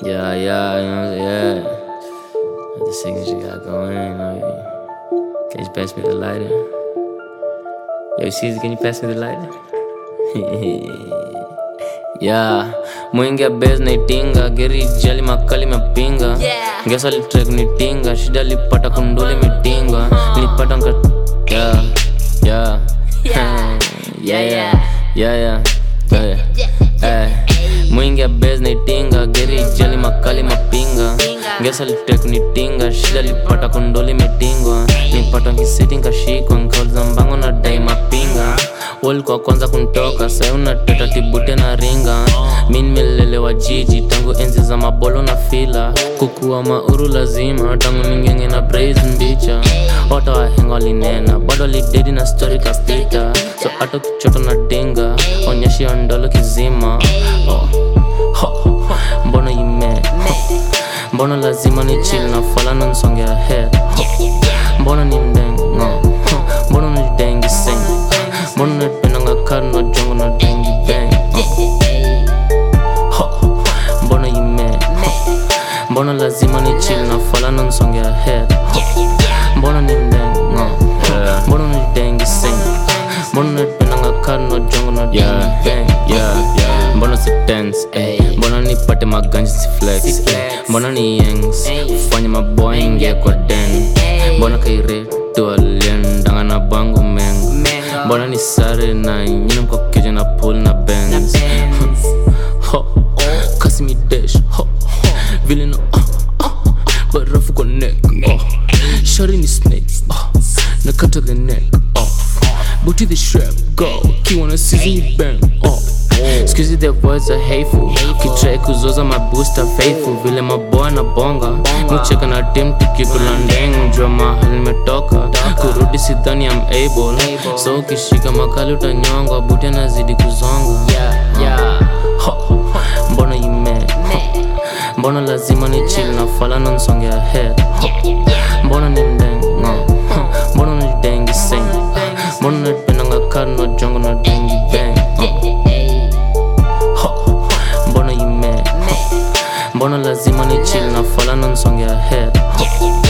Yeah, yeah, you know, yeah. The signature got going, you know. Can you pass me the lighter? Yo, Caesar, can you pass me the lighter? yeah, mwingi ya base naitinga geri jali makali mapinga Yeah. ngesa litrek nitinga shida lipata kunduli mitinga nilipata nka yeah, yeah. Yeah. yeah, Yeah, yeah, yeah, yeah, yeah. Eh, mwingi ya base naitinga geri jali makali mapinga Pinga. ngesa litrek nitinga shida lipata kunduli mitingwa nipata nkisiti nkashikwa nkauliza mbango na dai mapinga walikuwa kwanza kuntoka sai unateta tibute na ringa mi nimelelewa jiji tangu enzi za mabolo na fila kukuwa mauru lazima tangu ningenge na brais mbicha wata wahenga walinena bado lidedi na stori kapita so hata kichoto na dinga onyeshi ondolo kizima oh. ho, ho, mbona ime mbona lazima ni chill na fala na nsongea head mbona ni ndengo mbona ni dengi sing mbona napendanga kari na jongo na dengi bang Ho, mbona ime mbona lazima ni chill na fala na nsongea head mbona ni ndengo mbona ni dengi sing mbona napendanga kari na jongo na dengi bang mbona si tense eh. mbona nipate maganji si flex eh. mbona ni yengs ufanye maboy ingia kwa den mbona kairetu aliendanga na bango mengo mbona ni sare na nyina mkokeja na pool na benz ho kasi mi dash ho vile na uh, uh, barafu kwa neck oh. shari ni snake oh. nakata the neck off booty the strap go kiwana season bang oh. Excuse the words are hateful kitrai kuzoza mabusta faithful vile maboa na bonga mucheka na tim tukikula ndeng jua mahali nimetoka kurudi sidhani am able so ukishika makali utanyongwa buti anazidi kuzonga Ho, mbona ime mbona lazima ni chill na fala na nsongea head mbona ni ndengo mbona ni dengi sing mbona napendanga kari na jongo na dengi bang Ho, mbona ime mbona lazima ni chill na fala na nsongea head